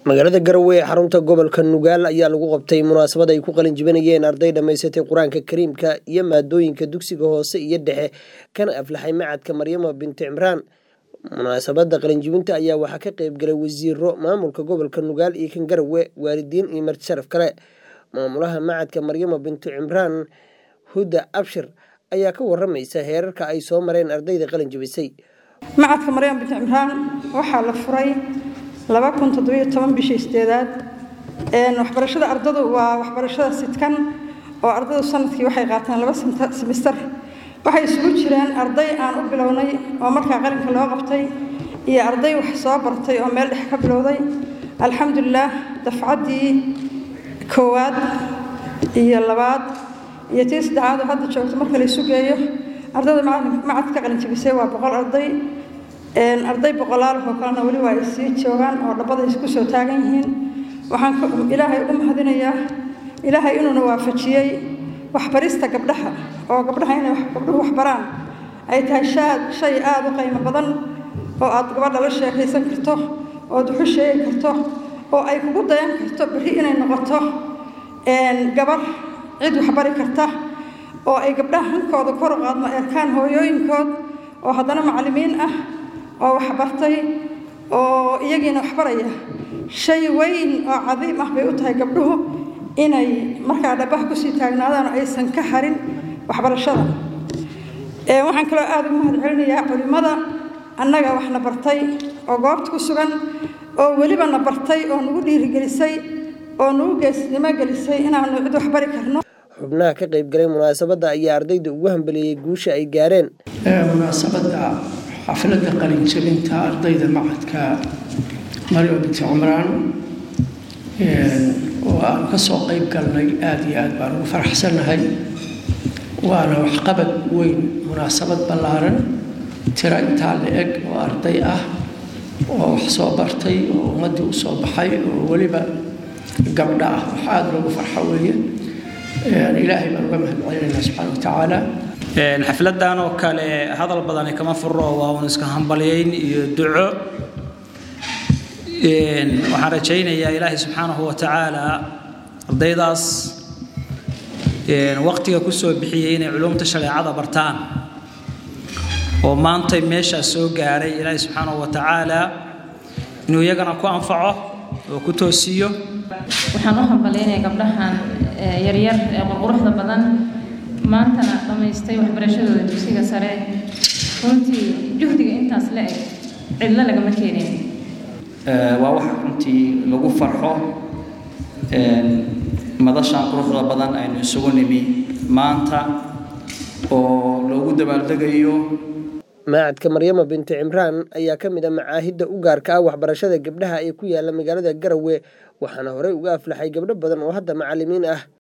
magaalada garowe ee xarunta gobolka nugaal ayaa lagu qabtay munaasabad ay ku qalin jibinayeen arday dhammaysatay qur-aanka kariimka iyo maadooyinka dugsiga hoose iyo dhexe kana aflaxay macadka maryamo binti cimraan munaasabada qalinjibinta ayaa waxaa ka qeyb galay wasiiro maamulka gobolka nugaal iyo kan garowe waalidiin iyo marti sharaf kale maamulaha macadka maryamo binti cimraan huda abshir ayaa ka waramaysa heerarka ay soo mareen ardayda qalin jibisay macadka maryam binti cimraan waxaa la furay laba kun toddobiyo toban bishii sideedaad waxbarashada ardadu waa waxbarashada sidkan oo ardadu sanadkii waxay qaataan laba simister waxay isugu jireen arday aan u bilownay oo markaa qalinka loo qabtay iyo arday wax soo bartay oo meel dhex ka bilowday alxamdulilaah dafcaddii koowaad iyo labaad iyo tii saddexaad oo hadda joogto marka la isu geeyo ardayda macadka qalin jibisay waa boqol arday arday boqolaalahoo kalena weli waa ay sii joogaan oo dhabbada isku soo taagan yihiin waxaan ilaahay ugu mahadinayaa ilaahay inuuna waafajiyey waxbarista gabdhaha oo gabdhaha inay gabdhuhu waxbaraan ay tahay shaad shay aada u qiimo badan oo aad gabadha la sheekaysan karto ood wuxu sheegi karto oo ay kugu dayan karto berri inay noqoto gabar cid waxbari karta oo ay gabdhaha hankooda kor u qaadma erkaan hooyooyinkood oo haddana macallimiin ah oo waxbartay oo iyagiina waxbaraya shay weyn oo cadiim ah bay u tahay gabdhuhu inay markaa dhabaha kusii taagnaadaan oo aysan ka harin waxbarashada waxaan kaloo aada ugu mahad celinayaa culimmada annaga waxna bartay oo goobta ku sugan oo weliba na bartay oo nagu dhiirigelisay oo nagu geesnimo gelisay inaanu cid waxbari karno xubnaha ka qayb galay munaasabadda ayaa ardayda ugu hambeliyey guusha ay gaareen munaasabadda xafladda qalinjabinta ardayda macadka maryam binti cumraan oo aan ka soo qayb galnay aada iyo aad baan ugu faraxsannahay waana waxqabad weyn munaasabad ballaaran tiro intaa la eg oo arday ah oo wax soo bartay oo ummaddii u soo baxay oo weliba gabdha ah wax aada loogu farxo weeye ilaahay baan uga mahad celinaynaa subxaana wa tacaala xafladan oo kale hadal badani kama furo waa un iska hambalyayn iyo duco waxaan rajaynayaa ilaahay subxaanahu wa tacaala ardaydaas waqtiga kusoo bixiyey inay culumta shareecada bartaan oo maantay meeshaas soo gaaray ilaahay subxaanahu wa tacaala inuu iyagana ku anfaco oo ku toosiiyo waxaan u hambalyaynaya gabdhahan yaryar ee qurquruxda badan maantana dhammaystay waxbarashadooda dugsiga sare runtii juhdiga intaas la eg cidlo lagama keenin waa wax runtii lagu farxo madashan quruxda badan aynu isugu nimi maanta oo loogu dabaaldegayo macadka maryamo binti cimraan ayaa ka mid a macaahidda u gaarka ah waxbarashada gabdhaha ee ku yaala magaalada garowe waxaana horey uga aflaxay gabdho badan oo hadda macallimiin ah